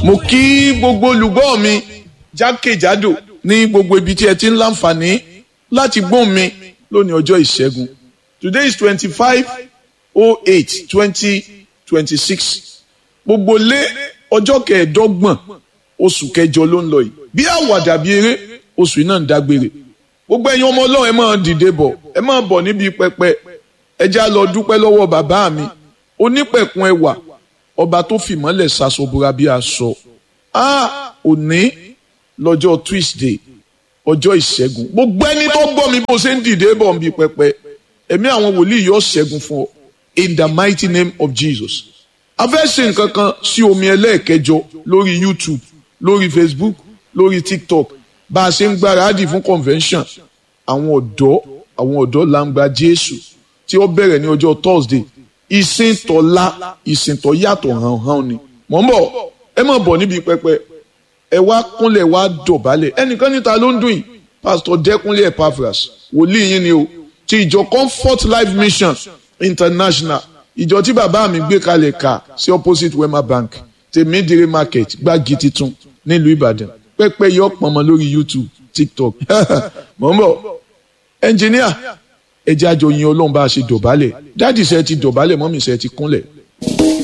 mo kí gbogbo olùgbọ́ mi jákèjádò ní gbogbo ibi tí ẹ ti ń láǹfààní láti gbóhùn mi lónìí ọjọ́ ìṣẹ́gun today is twenty five oh eight twenty twenty six gbogbo lé ọjọ́ kẹẹ̀ẹ́dọ́gbọ̀n oṣù kẹjọ ló ń lọ yìí bí àwàdà bí eré oṣù yìí náà ń dágbére gbogbo ẹ̀yin ọmọ ọlọ́run ẹ máa dìde bọ̀ ẹ máa bọ̀ níbi pẹpẹ ẹ já lọ dúpẹ́ lọ́wọ́ bàbá mi onípẹ̀kun ẹwà ọba tó fìmọ́lẹ̀ ṣaṣọbúra bí aṣọ a òní lọ́jọ́ Tuesday ọjọ́ ìṣẹ́gun gbogbo ẹni tó gbọ́ mi bó ṣe ń dìde bọ̀ níbi pẹpẹ ẹ̀mí àwọn wòlíì yóò ṣẹ́gun fún ọ in the mighty name of Jesus a fẹ́ ṣe nǹkan kan sí omi ẹlẹ́ẹ̀kẹjọ lórí YouTube lórí Facebook lórí TikTok bá a ṣe ń gbáradì fún convention àwọn ọ̀dọ́ àwọn ọ̀dọ́ làǹgbà Jésù tí ó bẹ̀rẹ̀ ní ọjọ́ Thursday ìsìn tọ́lá ìsìn tọ́ yàtọ̀ hàn hàn ni mọ̀ ń bọ̀ ẹ má bọ̀ níbi pẹpẹ ẹ wá kúnlẹ̀ wá dọ̀bálẹ̀ ẹnìkan níta ló ń dùn yìí Pastor Dẹ́kunlé Epaphras wòlíì yín ni o ti ìjọ Comfort Life Mission International ìjọ tí bàbá mi gbé kalẹ̀ kà sí opposite Wema Bank tèmídìrí market gbági titun nílùú Ìbàdàn pẹpẹ yọ pọnmọ lórí YouTube TikTok mọ̀ ń bọ̀ ẹnjìníà ẹ jẹ́ àjọyìn Ọlọ́run bá a ṣe dọ̀bálẹ̀ dáàdì sẹ́ ti dọ̀bálẹ̀ mọ́mì sẹ́ ti kúnlẹ̀.